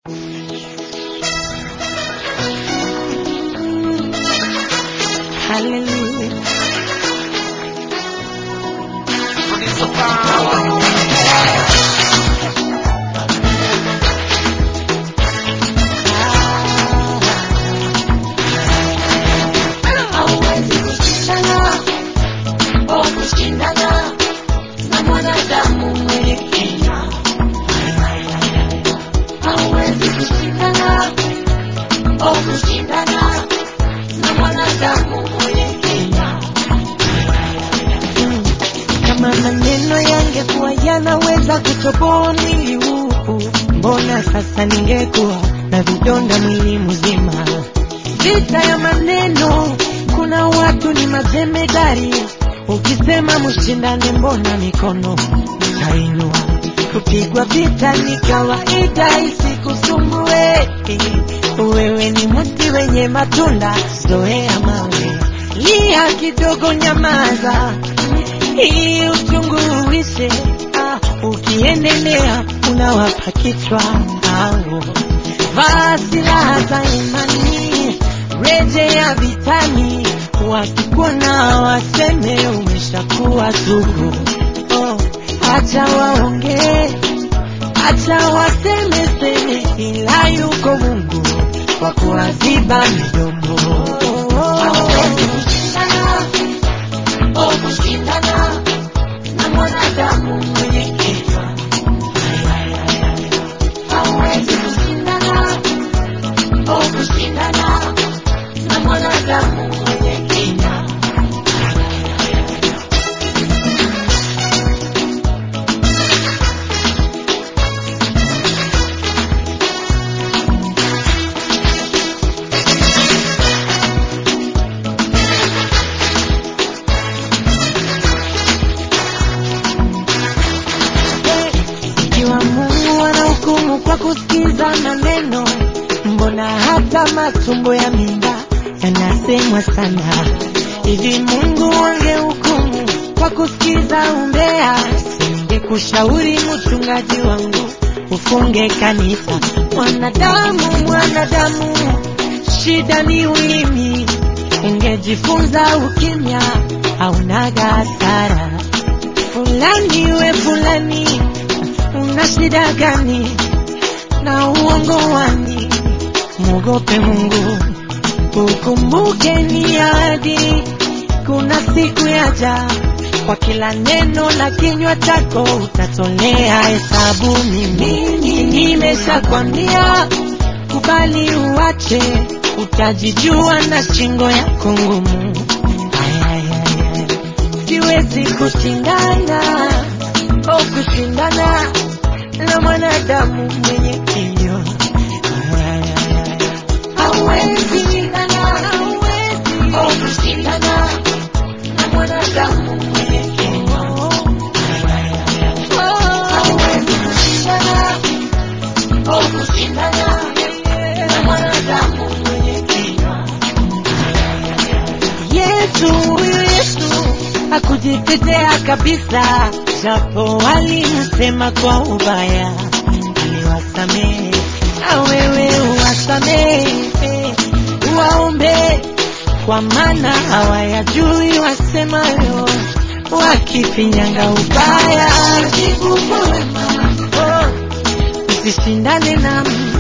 Hallelujah. Hauwezi kushindana au kushindana na mwanadamu mwenye kina. Hauwezi kushindana au kushindana na mwanadamu mwenye kina. Kama maneno yangekuwa yanaweza kutoboa mwili huu, mbona sasa ningekuwa na vidonda mwili mzima? Vita ya maneno, kuna watu ni majemedari. Ukisema mshindane, mbona mikono tainua? Kupigwa vita ni kawaida, isikusumbue. Wewe ni mti wenye matunda, zoea mawe. Lia kidogo, nyamaza hii uchungu uishe. Ah, ukiendelea unawapa kichwa au vaa silaha za imani, rejea vitani, wakikuona waseme umeshakuwa sugu. Oh, acha waongee, acha waseme seme, ila yuko Mungu kwa kuwaziba midomo. Hauwezi kushindana au kushindana na mwanadamu mwenye kichwa. Hauwezi kushindana au kushindana na mwanadamu mwenye kina. Ikiwa Mungu anahukumu kwa kusikiza maneno, mbona hata matumbo ya mimba yanasemwa sana? Hivi Mungu angehukumu kwa kusikiza umbea, singekushauri mchungaji wangu ufunge kanisa. Mwanadamu, mwanadamu, shida ni ulimi. Ungejifunza ukimya, haunaga hasara fulani we fulani, una shida gani na uongo wani? Mwogope Mungu, ukumbuke ni ahadi, kuna siku yaja, kwa kila neno la kinywa chako utatolea hesabu. Mimi nimeshakwambia, kubali uache, utajijua na shingo yako ngumu. Ay, ay, ay, ay siwezi kushindana au kushindana na mwanadamu mwenye kilio. Hauwezi kushindana au kushindana na mwanadamu mwenye kina. Hauwezi kushindana au kushindana na mwanadamu mwenye kina. Yesu, huyu Yesu hakujitetea kabisa, japo walimsema kwa ubaya, aliwasamehe na wewe uwasamehe, uwaombe kwa maana hawayajui wasemayo, wakifinyanga ubaya. Jibu kwa wema. Oh, usishindane na mtu